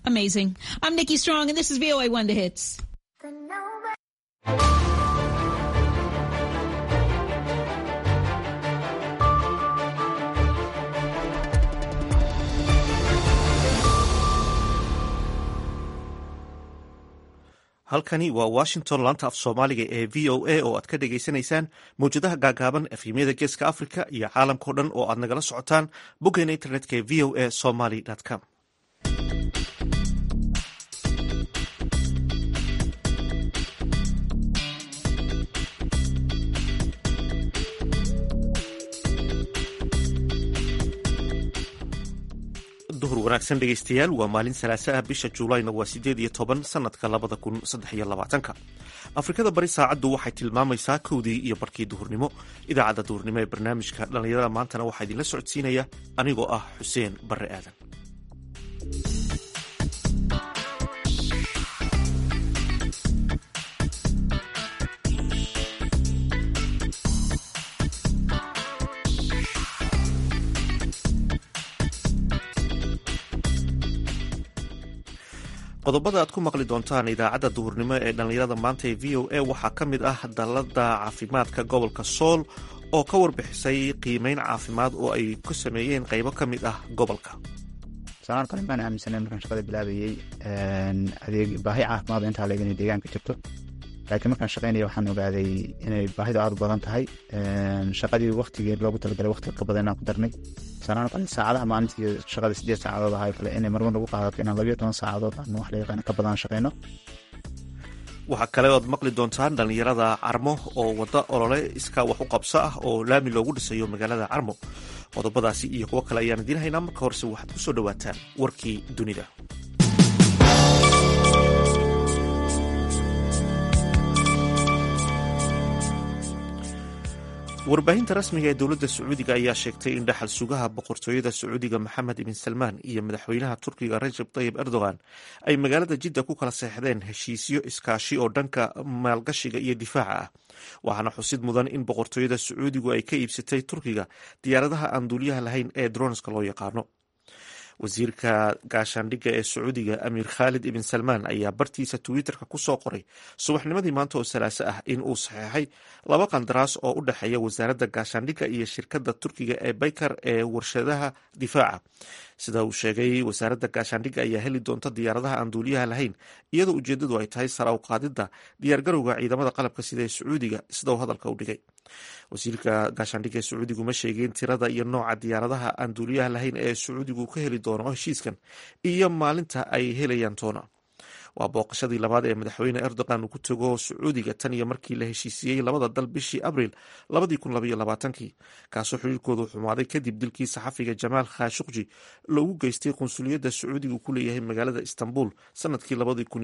Amazing. I'm Nikki Strong, and this is VOA Wonder Hits. halkani waa washington laanta af soomaaliga ee v o a oo aad ka dhagaysanaysaan mawjadaha gaagaaban efhimyada geeska africa iyo caalamkao dhan oo aad nagala socotaan boggeena internetka ee v o a somaly com duhur wanaagsan dhegeystayaal waa maalin salaasa ah bisha juulayna waa sideed iyo toban sanadka labada kun saddex iyo labaatanka afrikada bari saacaddu waxay tilmaamaysaa kowdii iyo barkii duhurnimo idaacadda duhurnimo ee barnaamijka dhallinyarada maantana waxaa idinla socodsiinaya anigoo ah xuseen barre aadan qodobada aad ku maqli doontaan idaacadda duhurnimo ee dhallinyarada maanta ee v o a waxaa ka mid ah dallada caafimaadka gobolka sool oo ka warbixisay qiimeyn caafimaad oo ay ku sameeyeen qaybo ka mid ah gobolka sanaan kale maan aaminsanay markaan shaqada bilaabayey adeeg baahi caafimaad oo intaa leeg inay deegaanka jirto laakiin markaan shaqaynaya waxaan ogaaday inay baahidu aad u badan tahay shaqadii waktigii loogu talagalay waqti ka badan inaan ku darnay sanaan kale saacadaha maalintii shaqada sideed saacadood ahaa kale inay marmar nagu qaadato inaan labiyo toban saacadood aan wax la yaqaan ka badan shaqayno waxaa kale oad maqli doontaan dhallinyarada carmo oo wadda olole iskaa wax u qabso ah oo laami loogu dhisayo magaalada carmo qodobadaasi iyo kuwo kale ayaan idiin haynaa marka horese waxaad ku soo dhowaataan warkii dunida warbaahinta rasmiga ee dowladda sacuudiga ayaa sheegtay in dhaxal sugaha boqortooyada sacuudiga maxamed ibn salmaan iyo madaxweynaha turkiga rajab tayib erdogan ay magaalada jidda ku kala seexdeen heshiisyo iskaashi oo dhanka maalgashiga iyo difaaca ah waxaana xusid mudan in boqortooyada sacuudigu ay ka iibsatay turkiga diyaaradaha aan duuliyaha lahayn ee dronska loo yaqaano wasiirka gaashaandhigga ee sacuudiga amiir khaalid ibn salmaan ayaa bartiisa twitterka ku soo qoray subaxnimadii maanta oo salaaso ah in uu saxeexay laba qandaraas oo u dhexeeya wasaaradda gaashaandhigga iyo shirkadda turkiga ee baykar ee warshadaha difaaca sida uu sheegay wasaaradda gaashaandhigga ayaa heli doonta diyaaradaha aan duuliyaha lahayn iyadoo ujeeddadu ay tahay sara u qaadidda diyaargarowga ciidamada qalabka sida ee sacuudiga sida uu hadalka u dhigay wasiirka gaashaandhigga ee sacuudigu ma sheegeen tirada iyo nooca diyaaradaha aan duuliyaha lahayn ee sacuudigu ka heli doono heshiiskan iyo maalinta ay helayaan toona waa booqashadii labaad ee madaxweyne erdogan uu ku tago sacuudiga tan iyo markii la heshiisiiyey labada dal bishii abril labadii kaasoo xiriirkoodu xumaaday kadib dilkii saxafiga jamaal khashuqji loogu geystay qunsuliyadda sacuudiga uu ku leeyahay magaalada istanbul sanadkii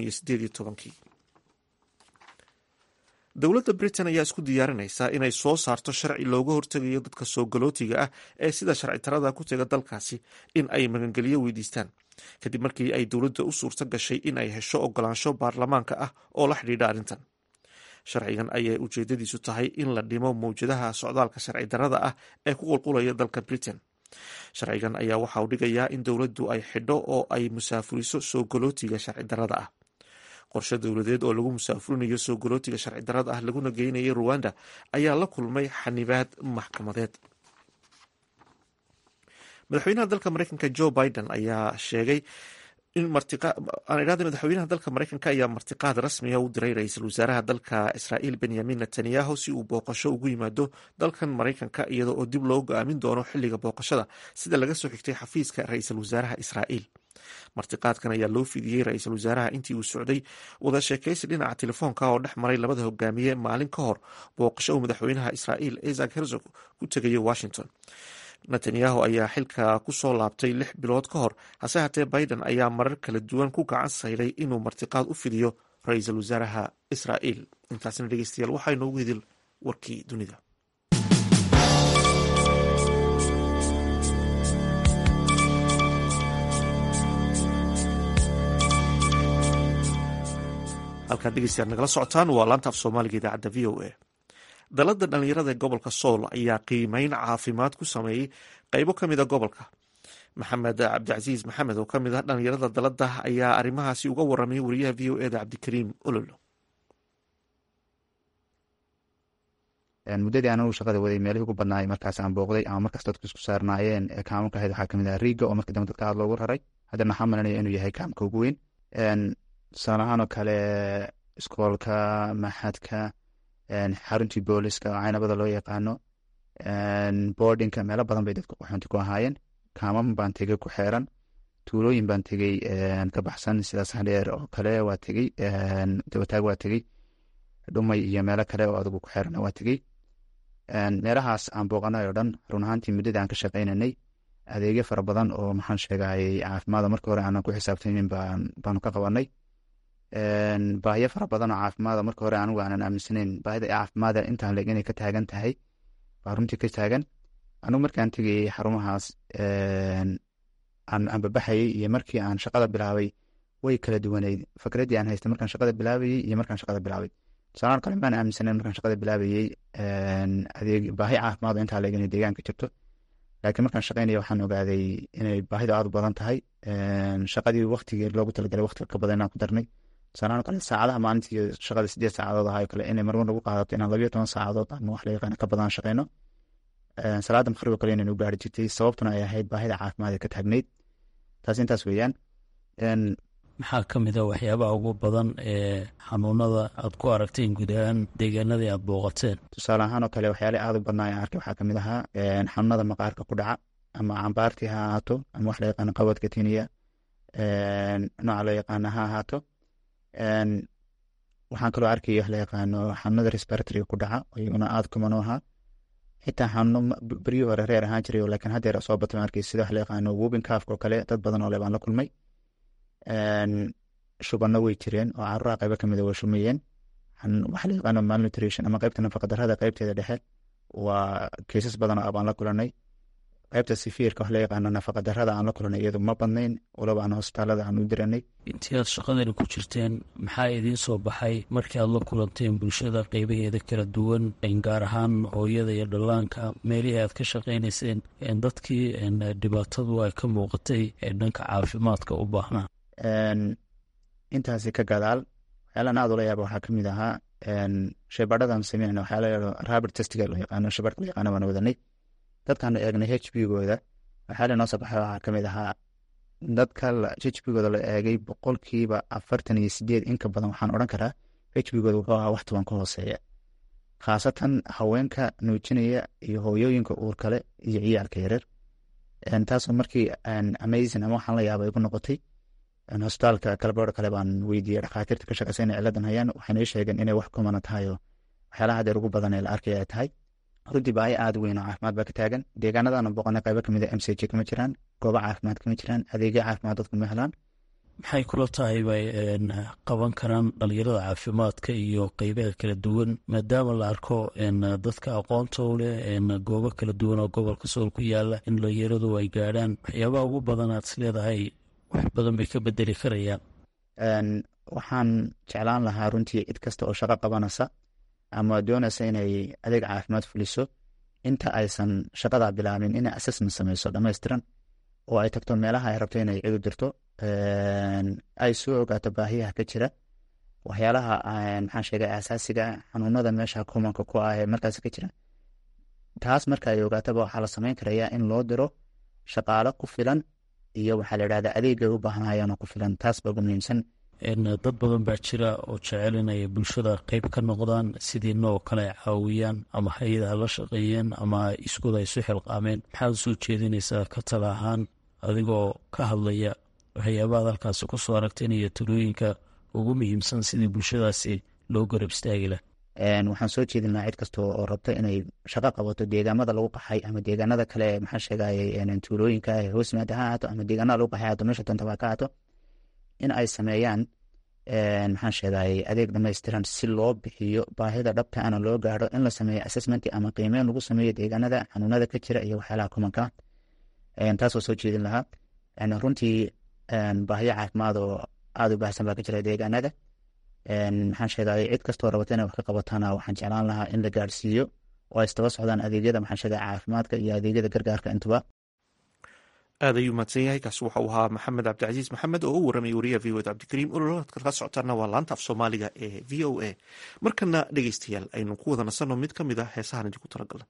dowladda britain ayaa isku diyaarinaysa inay soo saarto sharci looga hortegayo dadka soo galootiga ah ee sida sharci tarada ku tega dalkaasi in ay magangelyo weydiistaan kadib markii ay dowladda u suurto gashay in ay hesho ogolaansho baarlamaanka ah oo la xidhiidha arrintan sharcigan ayay ujeedadiisu tahay in la dhimo mawjadaha socdaalka sharci darada ah ee ku qulqulaya dalka britain sharcigan ayaa waxa uu dhigayaa in dowladdu ay xidho oo ay musaafuriso soo galootiga sharci darada ah qorshe dowladeed oo lagu musaafurinayo soo galootiga sharci darada ah laguna geynayay ruwanda ayaa la kulmay xanibaad maxkamadeed madaxweynaha dalka mareykanka joe biden ayaa sheegay in martiqaanidhahda madaxweynaha dalka mareykanka ayaa martiqaad rasmiga u diray ra-iisul wasaaraha dalka israa'iil benyamin netanyahu si uu booqasho ugu yimaado dalkan mareykanka iyadoo oo dib loo go-aamin doono xilliga booqashada sida laga soo xigtay xafiiska ra-iisul wasaaraha israa'iil martiqaadkan ayaa loo fidiyey ra-iisul wasaaraha intii uu socday wada sheekaysi dhinaca telefoonka oo dhex maray labada hogaamiye maalin ka hor booqasho uu madaxweynaha israa'iil isaac herzog ku tegayo washington netanyahu ayaa xilka ku soo laabtay lix bilood ka hor hase haatee biden ayaa marar kala duwan ku gacan sayday inuu martiqaad u fidiyo ra-iisul wasaaraha israa'iil intaasna dhegeystayaal waxaa inoogu hidil warkii dunida halkaad dhegeystayaal nagala socotaan waa laanta af soomaaliga idaacadda v o a dalada dhalinyarada ee gobolka sool ayaa qiimeyn caafimaad ku sameeyey qeybo ka mida gobolka maxamed cabdicasiis maxamed oo ka mid ah dhalinyarada dalada ayaa arrimahaasi uga waramay wariyaha v o eda cabdikariim ololo muddadii anagu shaqada waday meelihii ugu badnaay markaas aan booqday ama markaas dadku isku saarnaayeen kaamanka ahayd waxaa kamid ah riiga oo markii dambe dadka aad loogu raray haddana waxaa malanaya inuu yahay kaamka ugu weyn tusaale ahaan oo kale iskoolka maxadka xaruntii booliska oo caynabada loo yaqaano boardinka meelo badan bay dadku qaxoonti ku ahaayeen kaamam baan tegey ku xeeran tuulooyin baan tegey ka baxsan sidaas hadheer oo kale waa tegey dabataag waa tegey dhumay iyo meelo kale oo adigu ku xeeran waa tegey meelahaas aan booqanay oo dhan run ahaantii muddada aan ka shaqaynanay adeegyo fara badan oo maxaan sheegayay caafimaada marka hore aanan ku xisaabtamin baanu ka qabanay baahiyo fara badan oo caafimaada marka hore anigu aanan aaminsanayn baahida caafimaada intaan leeg inay ka taagan tahay baa runtii ka taagan anigu markaan tegayey xarumahaas aan babaxayey iyo markii aan shaqada bilaabay way kala duwaneyd fikraddii aan haystay markaan shaqada bilaabayey iyo markaan shaqada bilaabay tusaalahan kale maan aaminsanayn markaan shaqada bilaabayey adeeg baahi caafimaad intaa leeg inay deegaanka jirto laakiin markaan shaqaynaya waxaan ogaaday inay baahidu aad u badan tahay shaqadii waktigii loogu talagalay waktiga ka badan inaan ku darnay tusaalahan kale saacadaha maalintii shaqada sideed saacadood ahaa kale inay marmar lagu qaadato inaan labayo toban saacadood ama wax la yaqaana ka badan shaqayno salaada maqrib oo kale inaynu gaari jirtay sababtuna ay ahayd baahida caafimaad ee ka taagneyd taas intaas weeyaan maxaa ka mid a waxyaabaha ugu badan ee xanuunada aad ku aragteen guud ahaan deegaanadii aad booqateen tusaale ahaan oo kale waxyaale aad u badnaa aan arkay waxaa kamid ahaa xanuunada maqaarka ku dhaca ama cambaartii ha ahaato ama wax la yaqaano qabadka tiniya nooca loo yaqaano ha ahaato waxaan kaloo arkaya wax la yaqaano xanuunada respiratoryga ku dhaca iyaguna aad kuman u ahaa xitaa xanuuno beryii hore reer ahaan jiray laakiin haddeer soo batay arkay sida wax la yaqaano wubin kaafka oo kale dad badan oo le baan la kulmay shubano way jireen oo caruuraha qaybo kamid a way shumayeen waxa la yaqaano malnutrition ama qaybta nafaqadarrada qaybteeda dhexe waa keysas badan oo abaan la kulanay qaybta sifiirka wax la yaqaano nafaqadarrada aan la kulanay iyadu ma badnayn waloba aan hosbitaalada aan u diranay intii aad shaqadani ku jirteen maxaa idiin soo baxay markii aad la kulanteen bulshada qeybaheeda kala duwan gaar ahaan hooyada iyo dhallaanka meelihii aad ka shaqaynayseen dadkii dhibaatadu ay ka muuqatay ee dhanka caafimaadka u baahnaa intaasi ka gadaal waxyaalaan aad ula yaaba waxaa kamid ahaa sheebadhadan sameynayna waxyaala rabert testiga loo yaqaano sheebadhka loo yaqaano baan wadanay dadkaanu eegnay h b gooda waxyaala noo soo baxay waxaa kamid ahaa dadka h b gooda la eegay boqolkiiba afartan iyo sideed inka badan waxaan odhan karaa h b gooda wuxuu ahaa wax toban ka hooseeya khaasatan haweenka nuujinaya iyo hooyooyinka uur kale iyo ciyaalka yareer taasoo markii amazing ama waxaan la yaaba igu noqotay hosbitaalka kalabaro kale baan weydiiyey dhakhaatiirta ka shaqeysa inay ciladan hayaan waxayna ii sheegeen inay wax kumana tahay oo waxyaalaha hadeer ugu badan ee la arkaya ay tahay runtii baahi aad weyn oo caafimaad baa ka taagan deegaanadana boqonay qaybo kamid a m c j kama jiraan goobo caafimaad kama jiraan adeegyo caafimaad dadku ma helaan maxay kula tahay bay qaban karaan dhalinyarada caafimaadka iyo qeybaha kala duwan maadaama la arko dadka aqoonta u leh goobo kala duwan oo gobolka sool ku yaala in dhalinyaradu ay gaadhaan waxyaabaha ugu badan aad is leedahay wax badan bay ka bedeli karayaan waxaan jeclaan lahaa runtii cid kasta oo shaqo qabanaysa ama doonaysa inay adeeg caafimaad fuliso inta aysan shaqadaa bilaabin inay assessment sameyso dhammaystiran oo ay tagto meelaha ay rabto inay cidu dirto ay soo ogaato baahiyaha ka jira waxyaalaha maxaan sheegay asaasiga xanuunada meesha kumanka ku ah ee markaas ka jira taas marka ay ogaataba waxaa la sameyn karayaa in loo diro shaqaalo ku filan iyo waxaa la idhahdaa adeegay u baahnayaan ku filan taas baa ugu muhiimsan dad badan baa jira oo jecel inay bulshada qeyb ka noqdaan sidii noo kale caawiyaan ama hay-adaha la shaqeeyeen ama iskooda ay su xilqaameen maxaad soo jeedinaysaa ka tala ahaan adigoo ka hadlaya waxyaabahaad halkaasi ku soo aragteen iyo talooyinka ugu muhiimsan sidii bulshadaasi loo garab istaagi lah waxaan soo jeedin lahaa cid kasta oo rabto inay shaqo qabato deegaamada lagu qaxay ama deegaanada kale maxaa sheegayay tuulooyinka hoos yimaada ha ahaato ama deegaanada lagu qaxay haato meesha doonta baa ka ahaato in ay sameeyaan maxaan sheegayay adeeg dhamaystiran si loo bixiyo baahida dhabta ana loo gaaro in la sameeyo assessment ama qiimeyn lagu sameeyo deegaanada xanuunada ka jira iyo waxyaalaha kumanka taasoo soo jeedin lahaa runtii baahiyo caafimaad oo aada u baahsan baa ka jira deegaanada maxaan sheegayay cid kastoo rabata inay wax ka qabatana waxaan jeclaan lahaa in la gaarsiiyo oo ay istaba socdaan adeegyada maxaan sheegaya caafimaadka iyo adeegyada gargaarka intuba aad ayuu mahadsan yahay kaasi waxau ahaa maxamed cabdicasiis maxamed oo u warramay wariyaha v od cabdikariim ololaad ka socotaana waa laanta af soomaaliga ee v o a markana dhegeystayaal aynu ku wada nasanno mid ka mid a heesahan idinku talagalna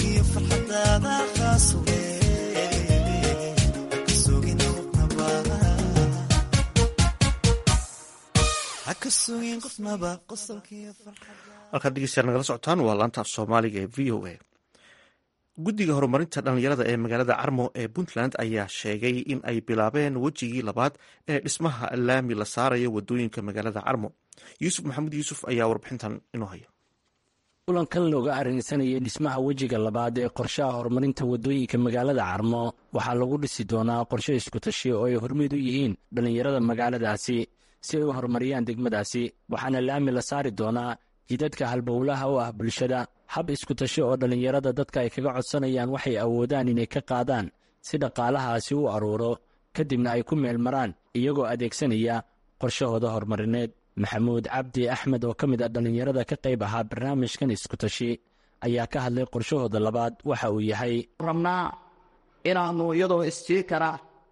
farxadaada khaas we haka sugin qofnaba halkaad dhegeystayaal nagala socotaan waa laanta af soomaaliga ee v o a guddiga horumarinta dhallinyarada ee magaalada carmo ee puntland ayaa sheegay in ay bilaabeen wejigii labaad ee dhismaha laami la saarayo wadooyinka magaalada carmo yuusuf maxamuud yuusuf ayaa warbixintan inoo haya kulankan looga arrinsanayay dhismaha wejiga labaad ee qorshaha horumarinta waddooyinka magaalada carmo waxaa lagu dhisi doonaa qorshe iskutashi oo ay hormeed u yihiin dhallinyarada magaaladaasi si ay u horumariyaan degmadaasi waxaana laami la saari doonaa jidadka halbowlaha u ah bulshada hab iskutashi oo dhallinyarada dadka ay kaga codsanayaan waxay awoodaan inay ka qaadaan si dhaqaalahaasi u aruuro kadibna ay ku meel maraan iyagoo adeegsanaya qorshahooda horumarineed maxamuud cabdi axmed oo ka mid a dhallinyarada ka qayb ahaa barnaamijkan iskutashi ayaa ka hadlay qorshahooda labaad waxa uu yahay rabnaa inaannu iyadoo istiikara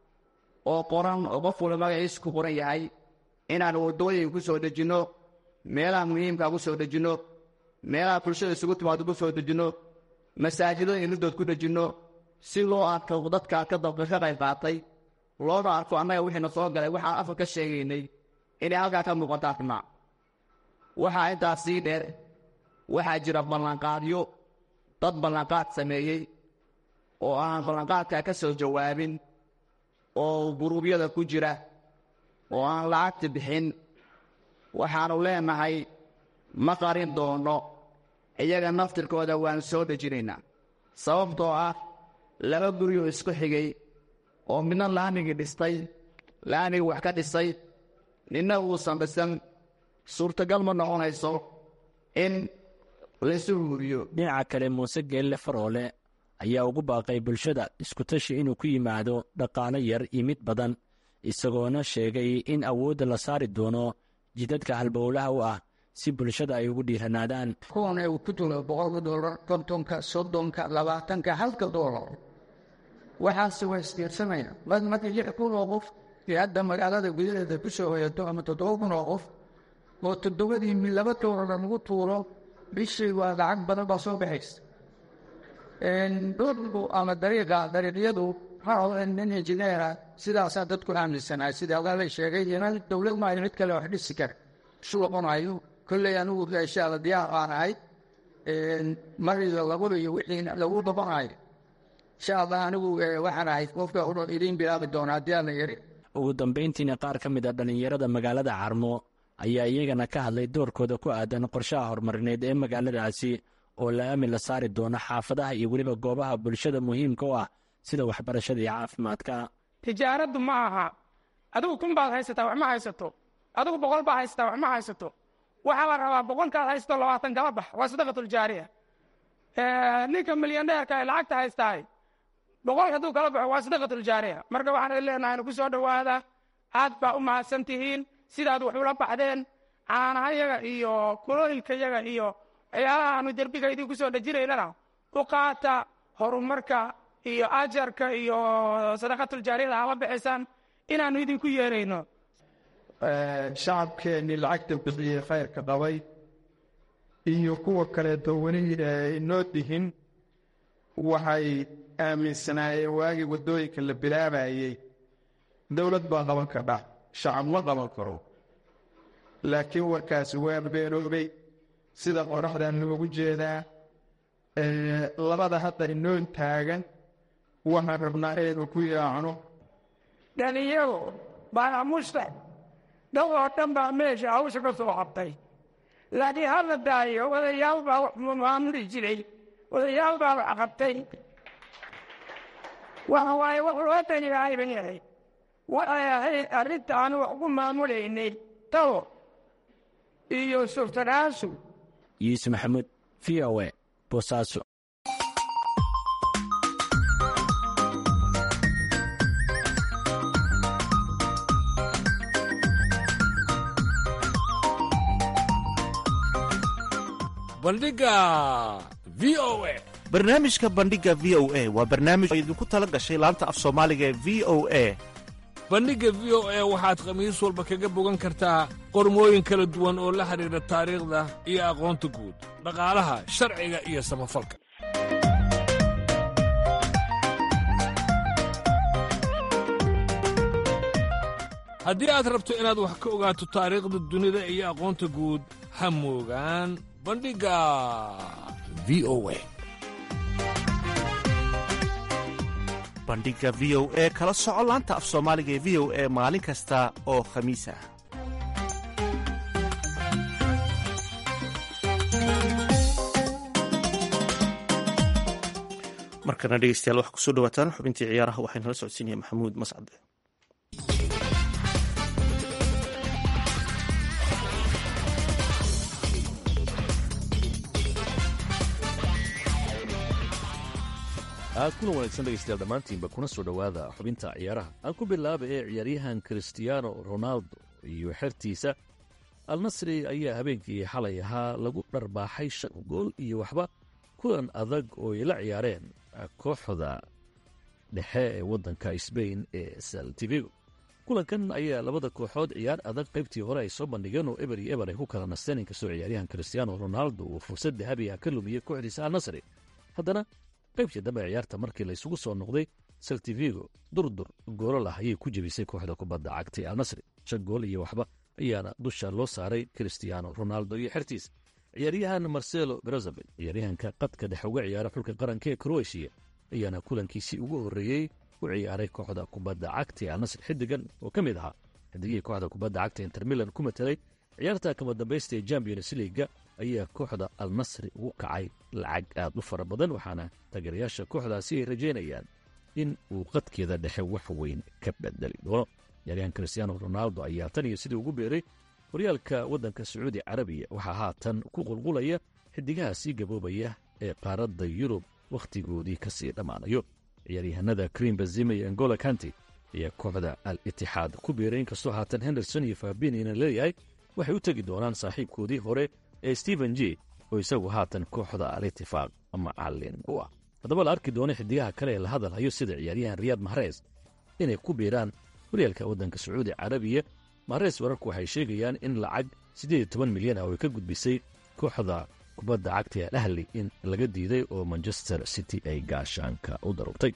oo qoran oo qof wala magaciisa ku qoran yahay inaannu waddooyin ku soo dejinno meelaha muhiimkaa ku soo dejinno meelaha bulshada isugu timaado ku soo dejinno masaajido inidood ku dejinno si loo arko dadkaa ka dabka ka qayb qaatay loona arko annaga wixiina soo galay waxaan afar ka sheegaynay inay halkaa ka muuqataa ribnaa waxaa intaas sii dheer waxaa jira ballanqaadyo dad ballanqaad sameeyey oo aan ballanqaadkaa ka soo jawaabin oo guruubyada ku jira oo aan lacagta bixin waxaannu leenahay ma qarin doonno iyaga naftirkooda waan soo dhejinaynaa sababtoo ah laba guryo isku xigay oo midna laamigii dhistay laamigii wax ka dhisay ninna uusan dhisan suurtagal ma noqonayso in laysu huuriyo dhinaca kale muuse geelle faroole ayaa ugu baaqay bulshada iskutashi inuu ku yimaado dhaqaalo yar iyo mid badan isagoona sheegay in awoodda la saari doono jidadka halbowlaha u ah si bulshada ay ugu dhiiranaadaan kuwan uu ku jiro boqolka doolar kontonka soddonka labaatanka halka doolar waxaase waa isdiirsanaya marka lix kun oo qof ee hadda magaalada gudaheeda ku soo hoyato ama toddoba kun oo qof oo toddobadii mi laba doolar lagu tuuro bishii waa lacag badan baa soo baxaysa dhulku ama dariiqa dariiqyadu nin injineera sidaasaa dadku aaminsanaa sida alala sheegay inaan dowlad maayo mid kale wax dhisi kara isu noqonayo kolley anigu inshaalla diyaar aan ahay mariga labada iyo wixii lagu dabanayo insha allah anigu waxaan ahay qofka udhan idiin bilaabi doona haddii aan la yari ugu dambayntiina qaar ka mid a dhallinyarada magaalada carmo ayaa iyagana ka hadlay doorkooda ku aadan qorshaha horumarineed ee magaaladaasi oo laami la saari doono xaafadaha iyo weliba goobaha bulshada muhiimka u ah sida waxbarashada iyo caafimaadka tijaaraddu ma aha adigu kun baad haysataa wax ma haysato adigu boqol baad haysataa wax ma haysato waxaa la rabaa boqolkaad haysato labaatan kala bax waa sadaqatuljaariya ninka milyaneerka ee lacagta haystaay boqol hadduu kala baxo waa sadaqatuljaariya marka waxaan leenahay ku soo dhowaada aad baa u mahadsan tihiin sidaad wax ula baxdeen caanahayaga iyo kulooyilkayaga iyo waxyaalaha aanu derbiga idinku soo dhejinaynana u qaata horumarka iyo ajarka iyo sadaqatuljaariyada ala bixisaan inaannu idinku yeerayno shacabkeennii lacagta bixiyey khayrka qabay iyo kuwa kaleeto weli inoo dihin waxay aaminsanaayeen waagii waddooyinka la bilaabayey dowlad baa qaban kardha shacab ma qaban karo laakiin warkaasi waa beenoobay sida qoraxdan loogu jeedaa labada hadda inoo taagan waxaan rabnaa inaynu ku yaacno dhalinyaro baanamusta dhow oo dhan baa meesha hawsha ka soo qabtay laakiin hadla daayo odayaal baa wax maamuli jiray odayaal baa wax qabtay waxa waaye wax loo daniyahay bay ahayd waxay ahayd arrintaanu wax ku maamulaynay talo iyo sultanaasu yuusuf maxamuud v o e boosaaso bandhiga v o e barnaamijka bandhiga v o a waa barnaamij oo idinku tala gashay laanta af soomaaliga ee v o a bandhigga v o e waxaad khamiis walba kaga bogan kartaa qormooyin kala duwan oo la xidhiidha taariikhda iyo aqoonta guud dhaqaalaha sharciga iyo samafalka haddii aad rabto inaad wax ka ogaato taariikhda dunida iyo aqoonta guud ha moogaan bandhigga v o a bandhigga v o e kala soco laanta af soomaaliga ee v o e maalin kasta oo khamiis ah markana dhegeystayaal waxaa kusoo dhawaataan xubintii ciyaaraha waxaa nala socodsiinaya maxamuud mascade aad kuna wanaagsan dhegaystayaal dhammaantiinba kuna soo dhowaada xubinta ciyaaraha aan ku bilaaba ee ciyaaryahan kristiyaano ronaldo iyo xertiisa alnasri ayaa habeenkii xalay ahaa lagu dharbaaxay shan gool iyo waxba kulan adag oo ay la ciyaareen kooxda dhexe ee waddanka sbain ee saltivigo kulankan ayaa labada kooxood ciyaar adag qaybtii hore ay soo bandhigeen oo eber iyo eber ay ku kala nasteen inkastoo ciyaaryahan kristiyaano ronaldo uu fursad dahabi ah ka lumiyey kooxdiisa alnasri haddana qaybtii dambe ciyaarta markii laysugu soo noqday saltivigo durdur goolo lah ayay ku jebisay kooxda kubadda cagtay alnasri shan gool iyo waxba ayaana dusha loo saaray kristiyaano ronaldo iyo xertiisa ciyaaryahan marcelo brazabel ciyaaryahanka qadka dhexe uga ciyaara xulka qaranka ee kroatiya ayaana kulankiisii ugu horreeyey u ciyaaray kooxda kubadda cagta ee alnasri xiddigan oo ka mid ahaa xiddigihii kooxda kubadda cagta inter milan ku matelay ciyaarta kama dambaysta ee champions leaga ayaa kooxda alnasri ugu kacay lacag aad u fara badan waxaana taageerayaasha kooxdaasi ay rajaynayaan in uu qadkeeda dhexe wax weyn ka bedeli doono ciyaaryahan kristiyaano ronaldo ayaa tan iyo sidii ugu beeray horyaalka waddanka sacuudi carabiya waxaa haatan ku qulqulaya xiddigaha sii gaboobaya ee qaaradda yurub wakhtigoodii ka sii dhammaanayo ciyaaryahanada krim bazima iyo angola kanti ayaa kooxda al itixaad ku biiray inkastoo haatan henderson iyo fabinina leeyahay waxay u tegi doonaan saaxiibkoodii hore ee stephen g oo isagu haatan kooxda al itifaaq macallin u ah haddaba la arki doono xiddigaha kale ee la hadalhayo sida ciyaaryahan riyaad mahrees inay ku biiraan horyaalka waddanka sacuudi carabiya mahrees wararku waxay sheegayaan in lacag siddeed iyo toban milyan ah oo ay ka gudbisay kooxda kubadda cagta ee al ahli in laga diiday oo manchester city ay gaashaanka u darurtay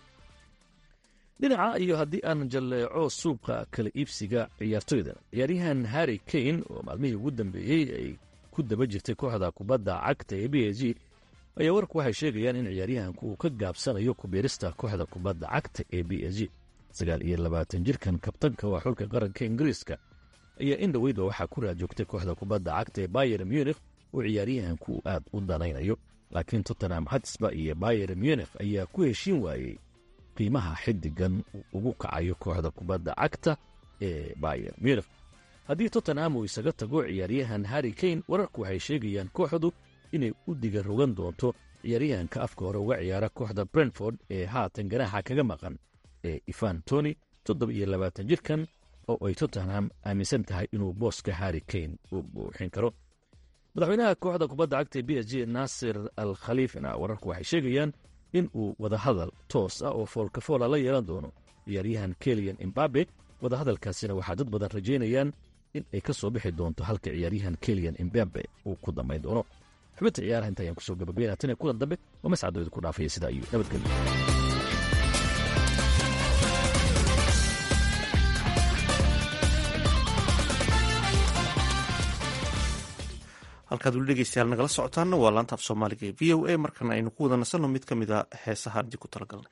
dhinaca iyo haddii aan jalleeco suuqa kala iibsiga ciyaartoyda ciyaaryahan harry kane oo maalmihii ugu dambeeyey ay ku daba jirtay kooxda kubadda cagta ee b s g ayaa warku waxay sheegayaan in ciyaaryahanku uu ka gaabsanayo kubiirista kooxda kubadda cagta ee b s g sagaal iyo labaatan jirkan kabtanka waa xulka qaranka ingiriiska ayaa in dhoweydba waxaa ku raadjoogtay kooxda kubadda cagta ee bayer munikh oo ciyaaryahanku uu aad u danaynayo laakiin tottenham hatsba iyo bayer munikh ayaa ku heshiin waayey qiimaha xiddigan uu ugu kacayo kooxda kubadda cagta ee bayer munikh haddii tottenham uu isaga tago ciyaaryahan harry kane wararku waxay sheegayaan kooxdu inay u diga rogan doonto ciyaaryahanka afka hore uga ciyaara kooxda brentford ee haatan ganaaxa kaga maqan ee ivan tony toddoba iyo labaatan jirkan oo ay tottenham aaminsan tahay inuu booska harry kane u buuxin karo madaxweynaha kooxda kubadda cagta ee b s g naasir al khaliifna wararku waxay sheegayaan in uu wadahadal toos ah oo foolkafoola la yeelan doono ciyaaryahan keliyan imbabe wadahadalkaasina waxaa dad badan rajaynayaan in ay ka soo bixi doonto halka ciyaaryahan keliyan imbabe uu ku dambayn doono xubinta ciyaaraha inta ayaan kusoo gabagabeynaa tan iyo kulan dambe oo mascadooda ku dhaafaya sidaa iyo nabadgelyo halkaad weli dhegeystayaal nagala socotaanna waa laanta af soomaaliga ee v o a markana aynu ku wada nasanno mid ka mid a heesaha dib ku talagalnay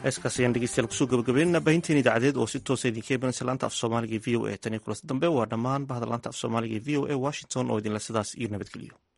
heeskaas ayaan dhegeystayaal kusoo gabagabeynana baahinteen idaacadeed oo si toosa idinka imanaysa laanta af soomaaliga v o a tan iyo kulas dambe waa dhammaan bahda laanta af soomaaliga v o a washington oo idinle sidaas iyo nabadgeliyo